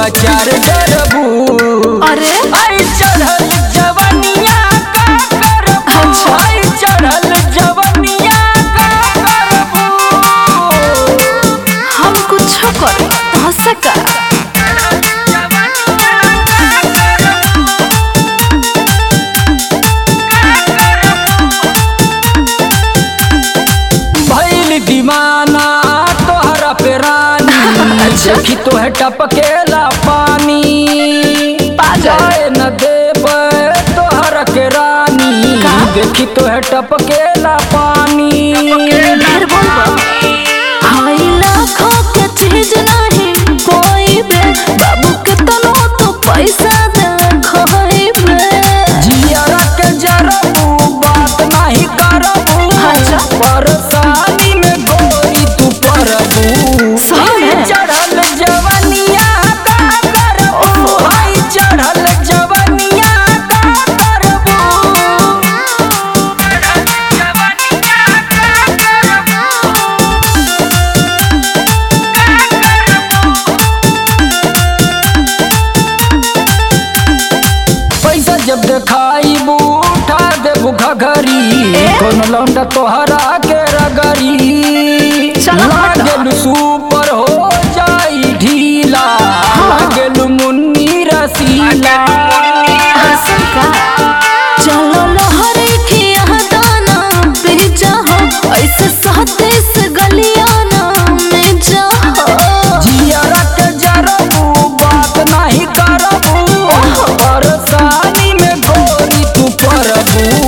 अचार डरबू अरे आई चढ़ल जवनिया का करबू अच्छा। आई चढ़ल जवनिया का करबू हम कुछ कर तो सका भइल दीवाना तोहरा पे रानी देखी तोहे टपकेला पानी पागल। जाए न देब तोहरा के रानी का? देखी तोहे टपकेला पानी ढेर बोलबा हाय लाखों के चीज नहीं कोई बे बाबू के तनो तो पैसा दे खोई बे जियरा के जरबू बात नहीं करबू अच्छा। परेशानी में गोरी तू परबू सही में? चढ़ल जवनिया का करबू हाय चढ़ल जवनिया का करबू पैसा जब देखाई उठा दे बुखा घरी कौन लौंडा तोहरा के रगरी चलो हटो। लागेलु सुपर हो जाई ढीला लागेलु मुन्नी रसीला हसन का चलो लहरे खिया दाना पे जाओ ऐसे सहते से गलियाना में जाओ जियरा के जरबू बात नहीं करबू परेशानी में गोरी तू परबू